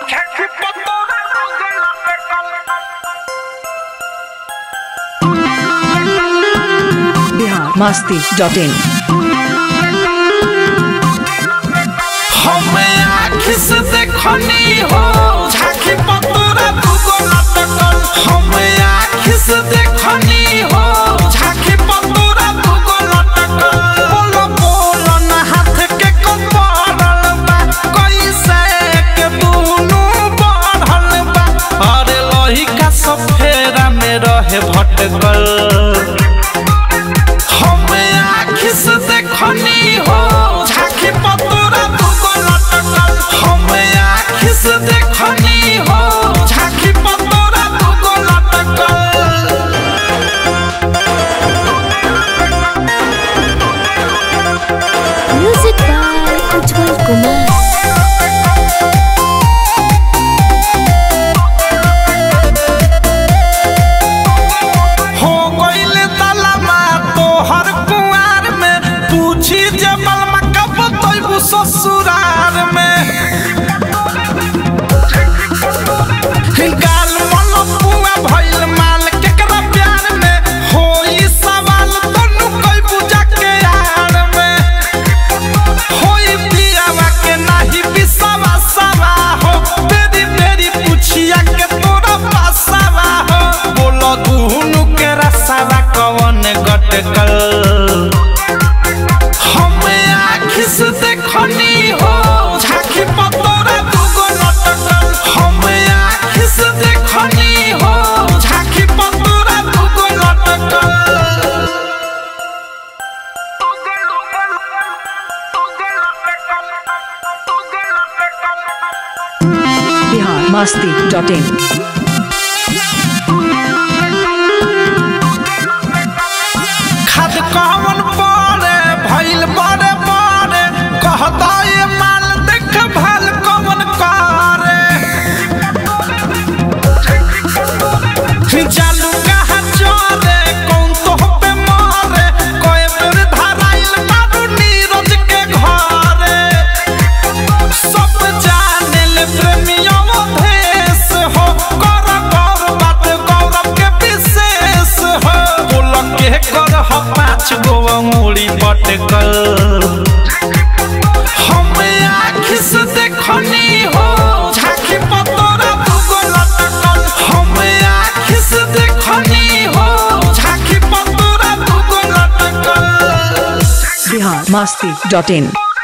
Bihar Masti dot in हमें आँख से देखनी हो झांकी पतोरा दुगो लटकल हमें आँख से देखनी हो झांकी पतोरा दुगो लटकल बोलो बोलो ना हाथ के कौन पड़ल बा कैसे के दुनू बढ़ल बा अरे लोही का सफेरा में रहे भटकल हमें आँख से देखनी हो झांकी पतोरा दुगो लटकल हमें आँख से देखनी हो झांकी पतोरा दुगो लटकल म्यूजिक बाय उज्जवल कुमार हो गइल तलमा तोहर कुआर में पूछी जबल में कब तोइबू ससुरार में गाल मन पुआ भइल माल केकरा प्यार में होई सवाल तनु कइबू जाके यार में होई पियावा के नाही बिसावा सवा हो तेरी तेरी पुछिया के तोरा पासावा हो बोलो दुनु के रसावा कवन गटकल हमें आँख से देखनी हो झांकी पतोरा दुगो लटकल हमें आँख से देखनी हो झांकी पतोरा दुगो लटकल बिहार मस्ती डॉट इन खाद कवन पड़े भइल बड़े बड़े कहता ये माल देख भाल कवन करे जालू कहाँ चले कौन तो पे मारे कोई बेर धराइल बाबू नीरज के घरे सब जाने ले प्रेमियों भेष हो कर गौर बात गौरव के विशेष हो बोल के कर हो पाँच गो अंगुली पटकल हमें आँख से देखनी हो झांकी पतोरा दुगो लटकल हमें आँख से देखनी हो झांकी पतोरा दुगो लटकल बिहार मस्ती डॉट इन